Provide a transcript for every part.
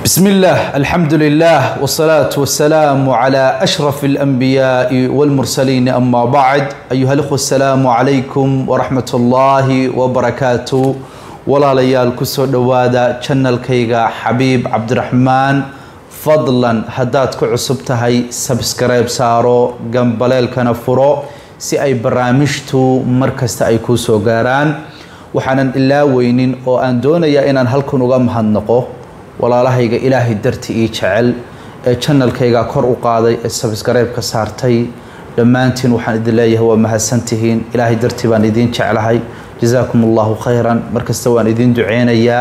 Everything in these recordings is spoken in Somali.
بسم الله الحمد لله والصلاة والسلام على أشرف الأنبياء والمرسلين أما بعد أيها الأخوة السلام عليكم ورحمة الله وبركاته ولا ليال كسو دوادا channel كيغا حبيب عبد الرحمن فضلا هداد كعصبتهي سبسكرايب سارو جنباليل كان فرو si ay barnaamijtu markasta ay kuu soo gaaraan waxaanan ilaa weynin oo aan doonayaa inaan halkan uga mahadnaqo walaalahayga ilaahay darti ii jecel ee janalkayga kor u qaaday ee sabskrayb-ka saartay dhammaantiin waxaan idin leeyahay waa mahadsantihiin ilaahay dartii baan idiin jeclahay jasaakum allahu khayran markasta waan idiin duceynayaa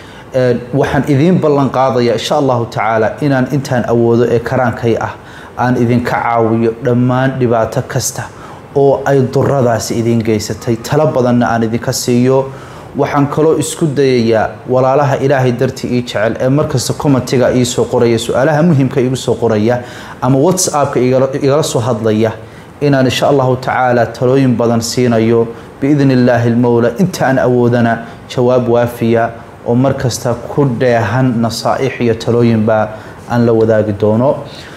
waxaan idiin ballan qaadaya insha allahu tacaala inaan intaan awoodo ee karaankay ah aan idinka caawiyo dhammaan dhibaato kasta oo ay duradaasi idiin geysatay talo badanna aan idinka siiyo waxaan kaloo isku dayayaa walaalaha ilaahay dartii ii jecel ee markasta commentiga iisoo qoraya su-aalaha muhimka igu soo qoraya ama whatsappka igala soo hadlaya inaan insha allahu tacaala talooyin badan siinayo biidni illaahi lmowla inta aan awoodana jawaab waafiya oo markasta ku dheehan nasaaix iyo talooyinba aan la wadaagi doono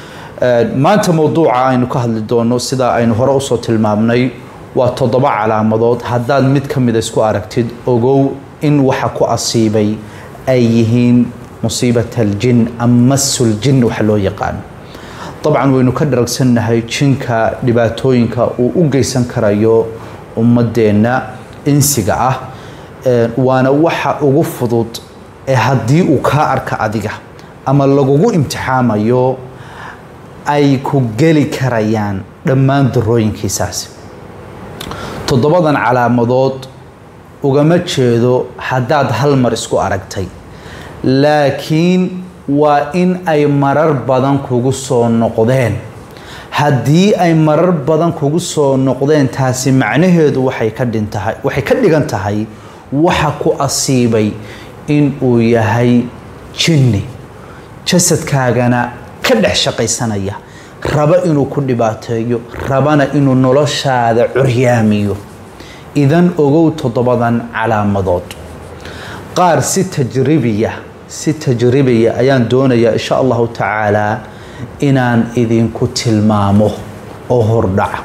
maanta mowduuca aynu ka hadli doono sidaa aynu hore usoo tilmaamnay waa toddoba calaamadood haddaad mid ka mida isku aragtid ogow in waxa ku asiibay ay yihiin musiibat aljin ama masuljin waxa loo yaqaano dabcan waynu ka dharagsannahay jinka dhibaatooyinka uu u geysan karayo ummadeenna insiga ah waana waxa ugu fudud ee haddii uu kaa arka adiga ama lagugu imtixaamayo ay ku geli karayaan dhammaan darooyinkiisaasi toddobadan calaamadood ugama jeedo haddaad hal mar isku aragtay laakiin waa in ay marar badan kugu soo noqdeen haddii ay marar badan kugu soo noqdeen taasi macnaheedu waxay ka dhintahay waxay ka dhigan tahay waxa ku asiibay in uu yahay jinni jasadkaagana ka dhex shaqaysanaya raba inuu ku dhibaateeyo rabana inuu noloshaada curyaamiyo idan ogow toddobadan calaamadood qaar si tajribiya si tajribiya ayaan doonayaa insha allahu tacaalaa inaan idinku tilmaamo oo hordhaca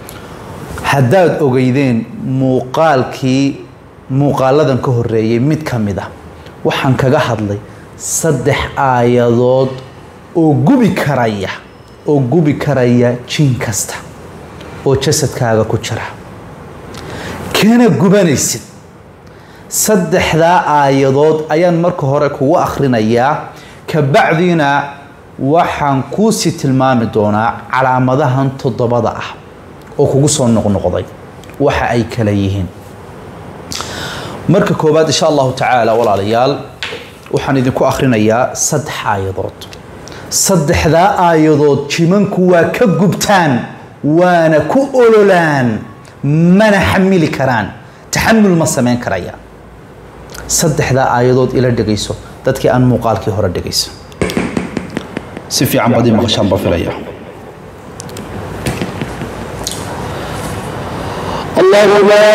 haddaad ogeydeen muuqaalkii muuqaaladan ka horeeyay mid ka mid a waxaan kaga hadlay saddex aayadood oo gubi karaya oo gubi karaya jin kasta oo jasadkaaga ku jira kana gubanaysid saddexdaa aayadood ayaan marka hore kugu akhrinayaa kabacdiina waxaan kuusii tilmaami doonaa calaamadahan toddobada ah oo kugu soo noqnoqday waxa ay kala yihiin marka koowaad insha allahu tacaala walaalayaal waxaan idinku akhrinayaa saddex aayadood saddexdaa aayadood jimanku waa ka gubtaan waana ku ololaan mana xamili karaan taxamul ma samayn karayaan saddexdaa aayadood ila dhegayso dadkii aan muuqaalkii hore dhegayso si fiican baad ii maqashaan baa filaya الله لا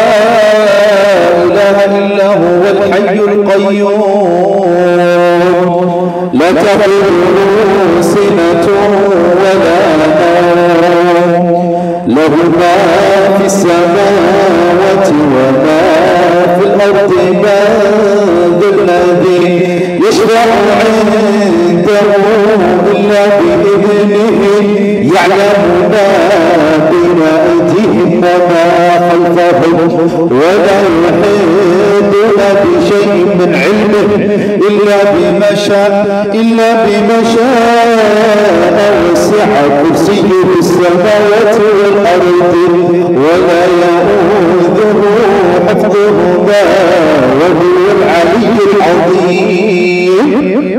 إله إلا هو الحي القيوم لا تأخذه سنة ولا نوم له ما في السماوات وما في الأرض من ذا الذي يشرع عنده إلا بإذنه يعلم ما بين أيديهم وما خلفهم ولا يحيطون بشيء من علمه إلا بما شاء إلا بما شاء وسع كرسيه السماوات والأرض ولا يؤوده حفظهما وهو العلي العظيم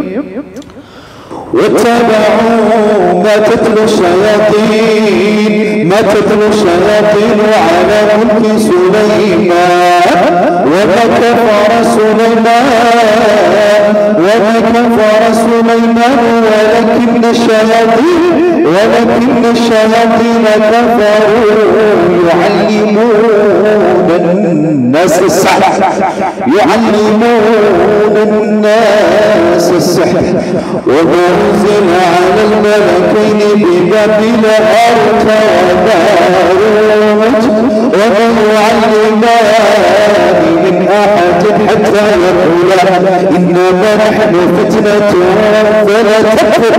واتبعوا ما تتلو الشياطين ما تتلو الشياطين على ملك سليمان وما كفر سليمان وما كفر سليمان ولكن الشياطين ولكن الشياطين كفروا يعلمون الناس السحر يعلمون الناس السحر وما أنزل على الملكين ببابل هاروت وماروت وما يعلمان من أحد حتى يقولا إنما نحن فتنة فلا تكفر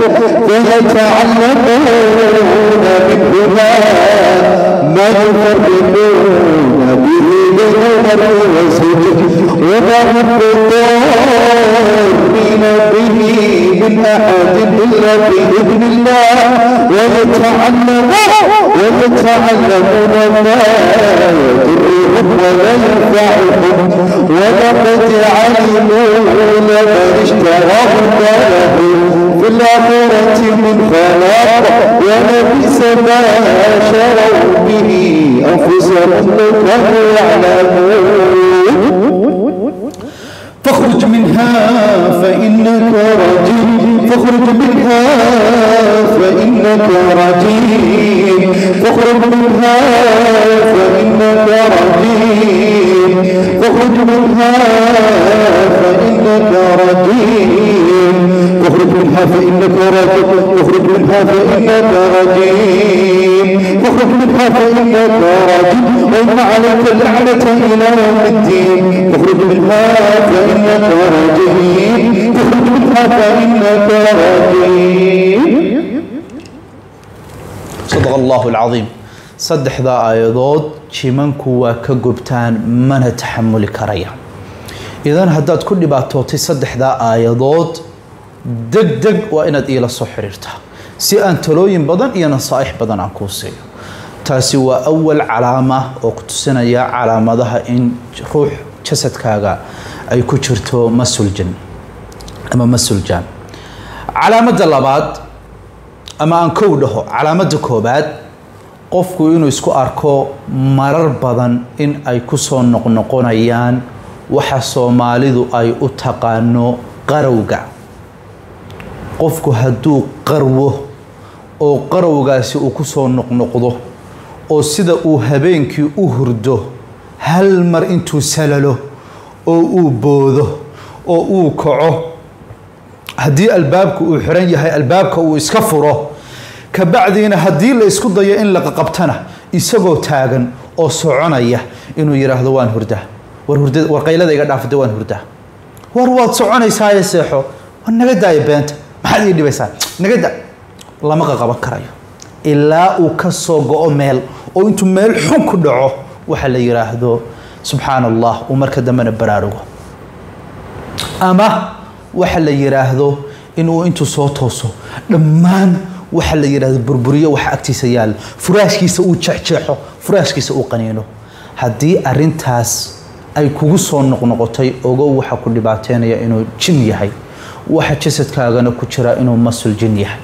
فيتعلمون منهما ما يفرقون به بين المرء وزوجه وما هم بضارين به من أحد إلا بإذن الله ويتعلمون ويتعلمون ما يضرهم ولا ينفعهم ولقد علموا لمن اشتراه ما له في الآخرة من خلاق ولبئس ما شروا به أنفسهم لو كانوا يعلمون فاخرج منها فإنك رجيم فاخرج منها فإنك رجيم فاخرج منها فإنك رجيم فاخرج منها فإنك رجيم فاخرج منها فإنك رجيم فاخرج منها فإنك رجيم فاخرج منها فإنك رجيم وإن عليك اللعنة إلى يوم الدين فاخرج منها فإنك رجيم فاخرج منها فإنك رجيم صدق الله العظيم saddexdaa aayadood jimanku waa ka gubtaan mana taxamuli karayaan idan haddaad ku dhibaatootay saddexdaa aayadood deg deg waa inaad iila soo xiriirtaa si aan talooyin badan iyo nasaaix badan aan kuu siiyo taasi waa awal calaama oo ku tusinaya calaamadaha in ruux jasadkaaga ay ku jirto masuljan ama masuljan calaamadda labaad ama aan kow dhaho calaamadda koobaad qofku inuu isku arko marar badan in ay ku soo noqnoqonayaan waxa soomaalidu ay u taqaano qarowga qofku hadduu qarwo oo qarowgaasi uu ku soo noqnoqdo oo sida uu habeenkii u hurdo hal mar intuu salalo oo uu boodo oo uu kaco haddii albaabka uu xiran yahay albaabka uu iska furo kabacdiina haddii la isku dayo in laqaqabtana isagoo taagan oo soconaya inuu yidhaahdo waan hurdaa war hurda war qaylada iga dhaafada waan hurdaa war waad soconaysaaye seexo war naga daaya beenta maxaad ii dhibaysaa naga da lama qaqaban karayo ilaa uu ka soo go-o meel oo intuu meel xun ku dhaco waxa la yidhaahdo subxaana allah uu marka dambena baraarugo ama waxa la yidhaahdo inuu intuu soo tooso dhammaan waxa la yidhahdo burburiyo waxa agtiisa yaalla furaashkiisa uu jeexjeexo furaashkiisa uu qaniino haddii arintaas ay kugu soo noqnoqotay ogow waxa ku dhibaateynaya inuu jin yahay waxa jasadkaagana ku jira inuu masul jin yahay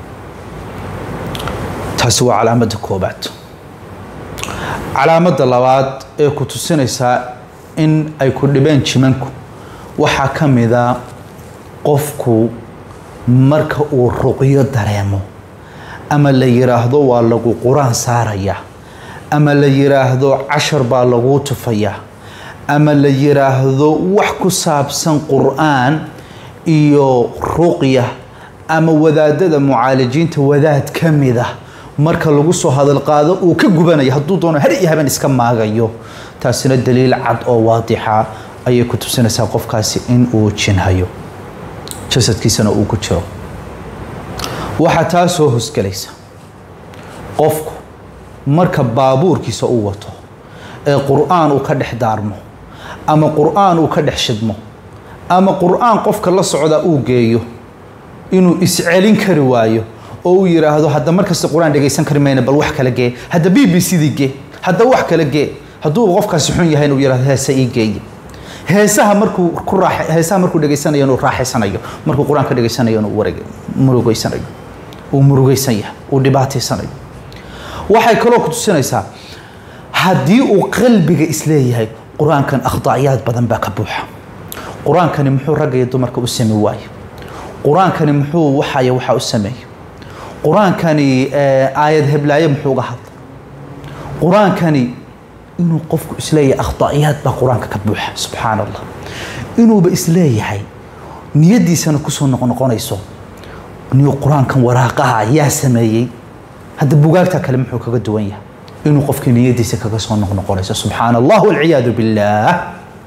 taasi waa calaamadda koobaad calaamadda labaad ee ku tusinaysaa in ay ku dhibeen jimanku waxaa ka mida qofku marka uu ruqyo dareemo ama la yidhaahdo waa lagu qur-aan saaraya ama la yidhaahdo cashar baa laguu tufayaa ama la yidhaahdo wax ku saabsan qur-aan iyo ruqya ama wadaadada mucaalijiinta wadaad ka mida marka lagu soo hadal qaado uu ka gubanaya hadduu doono har iyo haben iska maagayo taasina daliil cad oo waadixa ayay ku tusinaysaa qofkaasi in uu jinhayo jasadkiisana uu ku jiro waxaa taa soo hosgelaysa qofku marka baabuurkiisa uu wato ee qur-aan uu ka dhex daarmo ama qur-aan uu ka dhex shidmo ama qur-aan qofka la socda uu geeyo inuu iscelin kari waayo oo uu yidhaahdo hadda markasta qur-aan dhegaysan kari mayna bal wax kala gee hadda b b c dii gee hadda wax kala gee hadduu qofkaasi xun yahay inuu yidhahdo heese ii geeye heesaha markuu ku raax heesaha markuu dhegaysanayo inuu raaxaysanayo markuu qur-aan ka dhegaysanayo inuu wareg murugeysanayo uu murugeysan yahay uu dhibaataysanayo waxay kaloo ku tusinaysaa haddii uu qalbiga isleeyahay qur-aankan akhdacyaad badan baa ka buuxa qur-aankani muxuu ragga iyo dumarka u sami waaye qur-aankani muxuu waxaya waxaa u sameeyey qur-aankani aayad heblaaye muxuu uga hadlay qur-aankani inuu qofku isleeyahay akhdacyaad baa qur-aanka ka buuxa subxaan allah inuuba isleeyahay niyaddiisana kusoo noqnoqonayso niyo qur-aankan waraaqaha yaa sameeyey hadda bugaagta kale muxuu kaga duwan yahay inuu qofkii niyaddiisa kaga soo noqnoqonayso subxaana allah walciyaadu billaah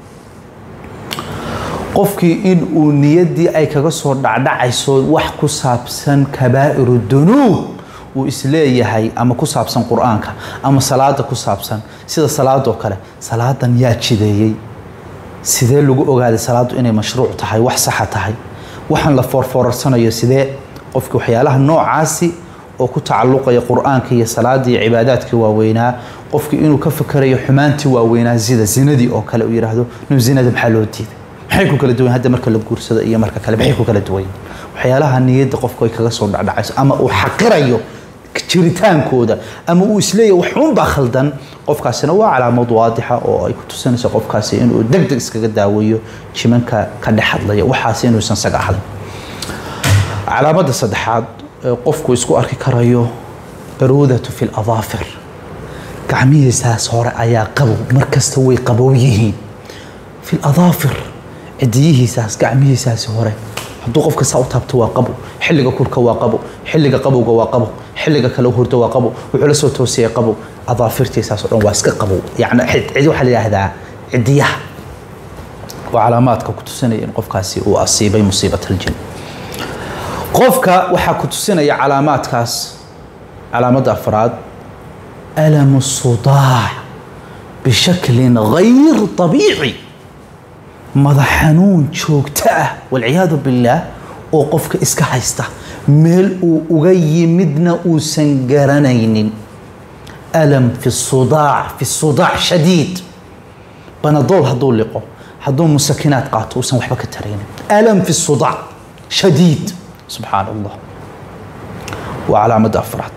qofkii in uu niyaddii ay kaga soo dhacdhacayso wax ku saabsan kabaa'iru dunuub uu isleeyahay ama ku saabsan qur-aanka ama salaada ku saabsan sida salaadoo kale salaadan yaa jideeyey sidee lagu ogaaday salaadu inay mashruuc tahay wax saxa tahay waxaan la foorfoorarsanayo sidee qofki waxyaalaha noocaasi oo ku tacalluqaya qur-aanka iyo salaadii iyo cibaadaadkii waaweynaa qofkii inuu ka fikerayo xumaantii waaweynaa sida zinadii oo kale uu yidhaahdo nu zinada maxaa loo diiday maxay ku kala duwan hadda marka la guursado iyo marka kale maxay ku kala duwan waxyaalaha niyadda qofku ay kaga soo dhacdhacayso ama uu xaqirayo jiritaankooda ama uu isleeyahay waxuunbaa khaldan qofkaasina waa calaamad waadixa oo ay ku tusinayso qofkaasi inuu deg deg iskaga daaweeyo jimanka ka dhex hadlaya waxaas inuusan saga ahayn calaamadda saddexaad ee qofku isku arki karayo baruudatu fi ladaafir gacmihiisaas hore ayaa qabow markasta way qabow yihiin fi ladaafir cidiyihiisaas gacmihiisaasi hore hadduu qofka saa u taabto waa qabow xilliga kulka waa qabow xilliga qabowga waa qabow xilliga kale hurdo waa qabow wuxuu la soo toosiyay qabow adaafirtiisaas oo dhan waa iska qabow yacni cidi waxaa la yidhaahdaa cidiyaha waa calaamaadka ku tusinaya in qofkaasi uu asiibay musiibat aljin qofka waxaa ku tusinaya calaamaadkaas calaamadda afraad alamu sudaac bishaklin gayr طabiici madax xanuun joogto ah walciyaadu billaah oo qofka iska haysta meel uu uga yimidna uusan garanaynin alam fi sudaac fi sudaac shadiid banadool hadduu liqo hadduu musakinaad qaato uusan waxba ka taraynin alam fi sudaac shadiid subxaan allah waa calaamadda afraad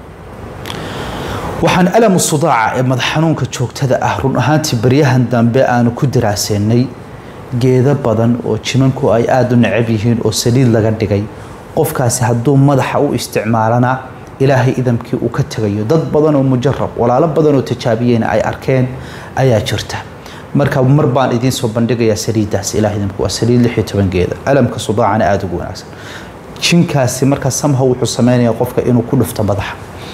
waxaan alamu sudaaca ee madax xanuunka joogtada ah run ahaantii baryahan dambe aanu ku daraaseynay geedo badan oo jimanku ay aada u necab yihiin oo saliid laga dhigay qofkaasi hadduu madaxa u isticmaalana ilaahay idamkii uu ka tegayo dad badan oo mujarab walaalo badan oo tijaabiyeyna ay arkeen ayaa jirta marka mar baan idiin soo bandhigayaa saliiddaas ilaah idamku waa saliid lix iyo toban geeda alamka sudaacana aada ugu wanaagsan jinkaasi markaa samha wuxuu sameynaya qofka inuu ku dhufto madaxa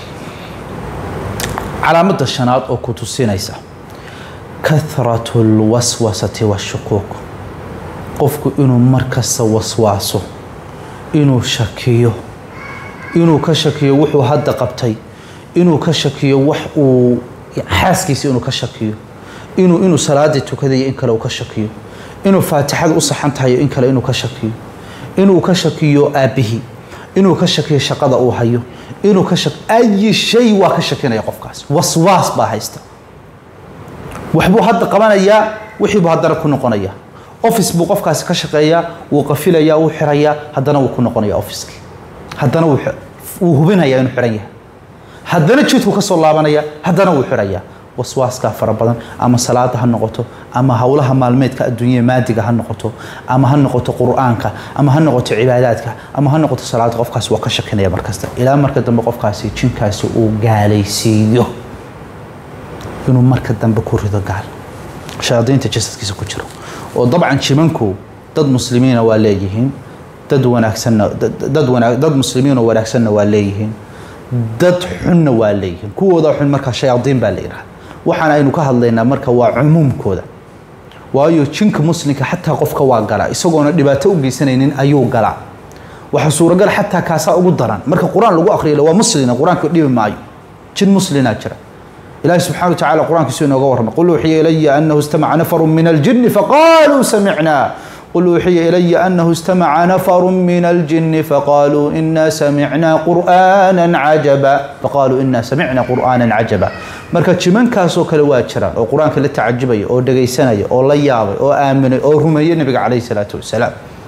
calaamadda shanaad oo ku tusinaysa kathratu lwaswasati washukuuk qofku inuu markasta waswaaso inuu shakiyo inuu ka shakiyo wuxuu hadda qabtay inuu ka shakiyo wax uu xaaskiisa inuu ka shakiyo inuu inuu salaadii tukadayo in kale uu ka shakiyo inuu faatixada u saxan tahayo in kale inuu ka shakiyo inuu ka shakiyo aabbihii inuu ka shakiyo shaqada uu hayo inuu ka shak ayi shay waa ka shakinaya qofkaas waswaas baa haysta waxbuu hadda qabanayaa wixiibuu haddana ku noqonaya office buu qofkaasi ka shaqeeyaa wuu qafilayaa wuu xirayaa haddana wuu ku noqonaya officekii haddana wuu wuu hubinayaa inuu xiran yahay haddana jidku ka soo laabanaya haddana wuu xirayaa waswaaskaa fara badan ama salaada ha noqoto ama howlaha maalmeedka adduunyada maadiga ha noqoto ama ha noqoto qur-aanka ama ha noqoto cibaadaadka ama ha noqoto salaada qofkaasi waa ka shakinaya markasta ilaa marka dambe qofkaasi jinkaasi uu gaalaysiiyo inuu marka dambe ku rido gaal shayaadiinta jasadkiisa ku jiro oo dabcan jimanku dad muslimiina waa leeyihiin dad wanaagsanna dad wanaag dad muslimiin oo wanaagsanna waa leeyihiin dad xunna waa leeyihiin kuwooda xun markaa shayaadiin baa la yidhaha waxaan aynu ka hadlaynaa marka waa cumuumkooda waayo jinka muslimka xataa qofka waa galaa isagoona dhibaato u geysanaynin ayuu galaa waxaa suuragal xataa kaasaa ugu daran marka qur-aan lagu akriyo waa muslina qur-aanka dhibi maayo jin muslinaa jira إلهي سبحانه وتعالى القرآن كسونا وغورنا قل أوحي إلي أنه استمع نفر من الجن فقالوا سمعنا قل أوحي إلي أنه استمع نفر من الجن فقالوا إنا سمعنا قرآنا عجبا فقالوا إنا سمعنا قرآنا عجبا marka jimankaasoo kale waa jiraan oo qur-aanka la tacajubaya oo dhegaysanaya oo la yaabay oo aaminay oo rumeeyey nabiga calayhi salaatu wasalaam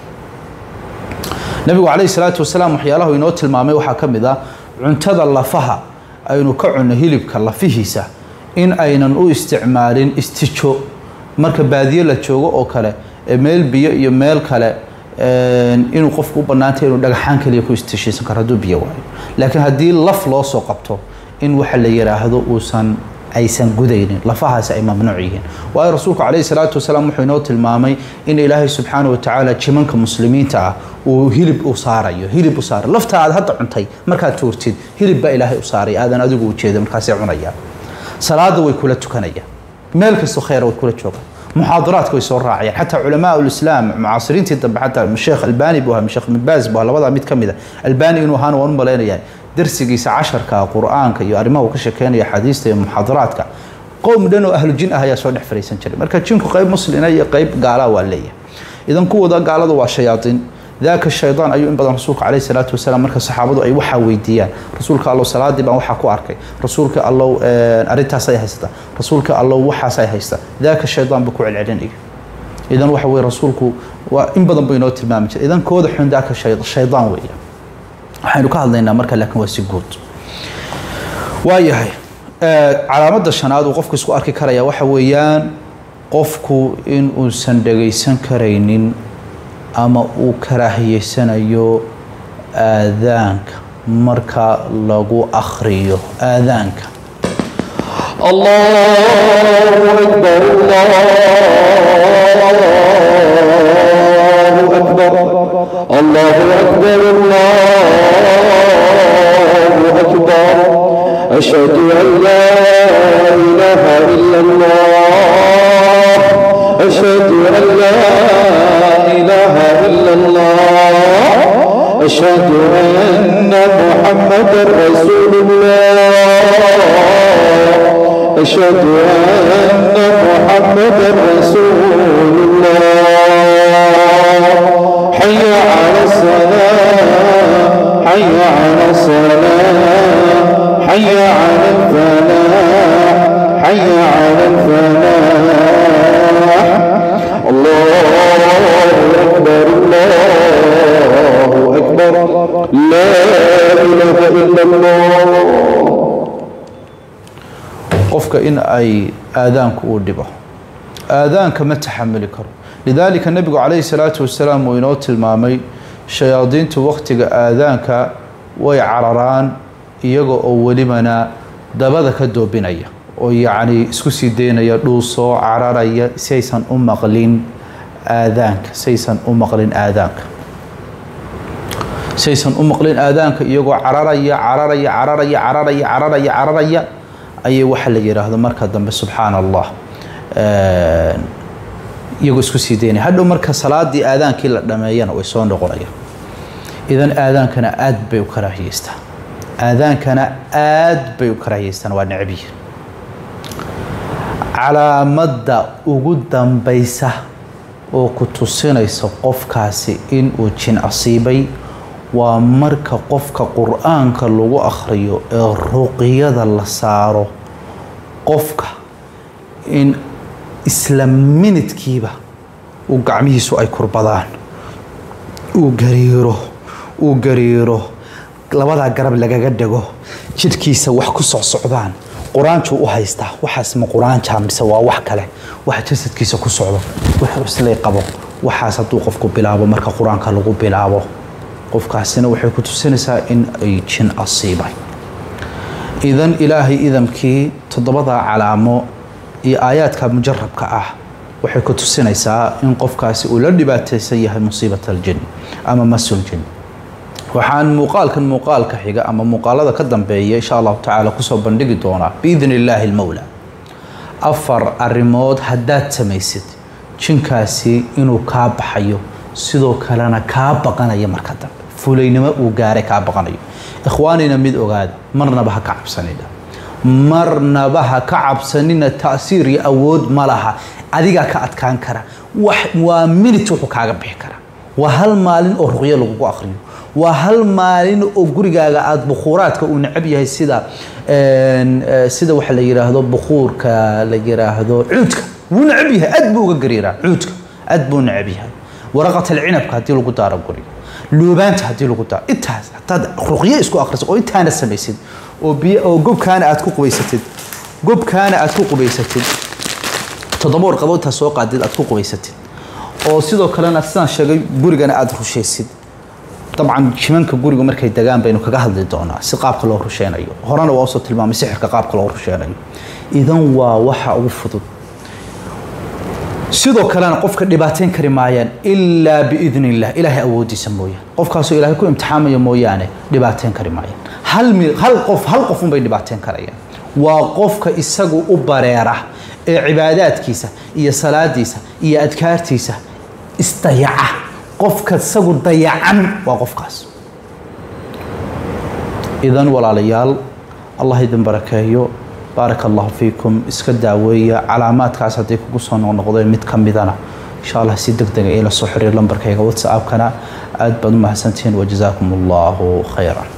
nabigu calayhi salaatu wasalaam waxyaalahu inoo tilmaamay waxaa ka mid ah cuntada lafaha aynu ka cunno hilibka lafihiisa in aynan u isticmaalin istijo marka baadiye la joogo oo kale meel biyo iyo meel kale inuu qofku u bannaantay inuu dhagaxaan kaliya ku istishaysan karo hadduu biyo waayo laakiin haddii laf loo soo qabto in waxa la yidhaahdo uusan aysan gudaynin lafahaasi ay mamnuuc yihiin waayo rasuulku calayhi salaatu wasalaam wuxuu inoo tilmaamay in ilaahay subxaana wa tacaala jimanka muslimiinta ah uu hilib u saarayo hilib u saarayo lafta aad hadda cuntay markaad tuurtid hilib baa ilaahay u saaray aadan adigu ujeeda markaasay cunayaan salaada way kula tukanayaan meel kastoo khayra way kula joogaan muxaadaraadka way soo raacayaan xataa culamaa ulislaam mucaasiriintii dambe xataa sheekh albani buu ahaa sheekh ibn baaz buu ahaa labadaa mid ka mid a albani inuu ahaana waan u malaynayaa darsigiisa casharka qur-aanka iyo arrimaha uu ka sheekeynaya xadiista iyo muxaadaraadka qowm dhan oo ahlu jin ah ayaa soo dhex fariisan jiray marka jinku qayb muslina iyo qayb gaalaa waa leeyahay idan kuwooda gaalada waa shayaaiin daaka shaydaan ayuu in badan rasuulka caleyhi salaatu wasalaam marka saxaabadu ay waxaa weydiiyaan rasuulka allow salaadii baan waxaa ku arkay rasuulka allow arrintaasay haysataa rasuulka allow waxaasay haystaa daaka shaydaan buu ku celcelinaya idan waxa weye rasuulku waa in badan buu inoo tilmaami jiray idan kooda xun daaka shaydaan weeya waxaynu ka hadlaynaa marka laakiin waa si guud waayahay calaamadda shanaad uu qofku isku arki karaya waxa weeyaan qofku in uusan dhagaysan karaynin ama uu karaahiyeysanayo aadaanka marka lagu akhriyo aadaanka الله أكبر الله أكبر الله أكبر الله أكبر أشهد أن لا إله إلا الله أشهد أن لا إله إلا الله أشهد أن محمدا رسول الله أشهد أن محمدا رسول الله حي على الصلاة حي على الصلاة حي على الفلاح حي على الفلاح الله أكبر الله أكبر لا إله إلا الله qofka in ay aadaanku uu dhibo aadaanka ma taxamuli karo lidaalika nebigu calayhi salaatu wasalaam uu inoo tilmaamay shayaadiintu wakhtiga aadaanka way cararaan iyaga oo welibana dabada ka doobinaya oo yacni isku sii daynaya dhuusoo cararaya si aysan u maqlin aadaanka si aysan u maqlin aadaanka si aysan u maqlin aadaanka iyagoo cararaya cararaya cararaya cararaya cararaya cararaya ayay waxa la yidhaahdo marka dambe subxaana allah iyagoo isku sii daynaya hadhow marka salaadii aadaankii la dhameeyana way soo noqonayaan idan aadaankana aad bay u karaahiyeystaan aadaankana aad bay u karaahiyeystaan waa necbiya calaamadda ugu dambaysa oo ku tusinaysa qofkaasi inuu jin asiibay waa marka qofka qur-aanka lagu akhriyo ee ruqyada la saaro qofka in isla minidkiiba uu gacmihiisu ay kurbadaan uu gariiro uu gariiro labadaa garab lagaga dhego jidhkiisa wax ku socsocdaan qur-aanjuu u haystaa waxaas ma qur-aanja mise waa wax kale waxa jasadkiisa ku socdo wuxuu islay qabo waxaas hadduu qofku bilaabo marka qur-aanka lagu bilaabo qofkaasina waxay ku tusinaysaa in ay jin asiibay idan ilaahay idamkii toddobadaa calaamo iyo aayaadka mujarabka ah waxay ku tusinaysaa in qofkaasi uu la dhibaataysan yahay musiibat aljin ama masuljin waxaan muuqaalkan muuqaalka xiga ama muuqaalada ka dambeeya insha allahu tacaala kusoo bandhigi doonaa biidn illaahi almowla afar arrimood haddaad samaysid jinkaasi inuu kaa baxayo sidoo kalena kaa baqanaya marka dambe fulaynimo uu gaaray kaa baqanayo ikhwaanina mid ogaada marnaba ha ka cabsanina marnaba ha ka cabsanina ta'siir iyo awood ma laha adigaa ka adkaan kara wax waa minute wuxuu kaaga bixi karaa waa hal maalin oo ruqyo lagugu akhriyo waa hal maalin oo gurigaaga aada bukhuuraadka uu necab yahay sida sida waxa la yidhaahdo bukhuurka la yidhaahdo cuudka wuu necab yahay aad buu uga gariiraa cuudka aad buu necab yahay waraqat alcinabka haddii lagu daaro guriga luubaanta haddii lagu daaro intaas hadaad ruqyo isku akhriso oo intaana samaysid oo biyo oo gobkaana aad ku qubaysatid gobkaana aad ku qubaysatid toddoba warqadood intaad soo qaadid aad ku qubaysatid oo sidoo kalena sidaan sheegay gurigana aada rushaysid dabcan jimanka guriga markay degaan baynu kaga hadli doonaa si qaabka loo rusheynayo horena waa usoo tilmaamay sixirka qaabka loo rusheynayo idan waa waxa ugu fudud sidoo kalena qofka dhibaateyn kari maayaan ilaa biidn illah ilaahay awoodiisa mooyaane qofkaasoo ilaahay ku imtixaamaya mooyaane dhibaateyn kari maayaan hal mi hal qof hal qof unbay dhibaateyn karayaan waa qofka isagu u bareera ee cibaadaadkiisa iyo salaadiisa iyo adkaartiisa isdayaca qofka isagu dayacan waa qofkaas idan walaalayaal allah idin barakeeyo baaraka allahu fiikum iska daaweeya calaamaadkaas hadday kugu soo noqnoqdeen mid ka midana insha allah si deg dega ila soo xiriir lambarkayga whatsappkana aad baad u mahadsantihiin wajazaakum allahu khayran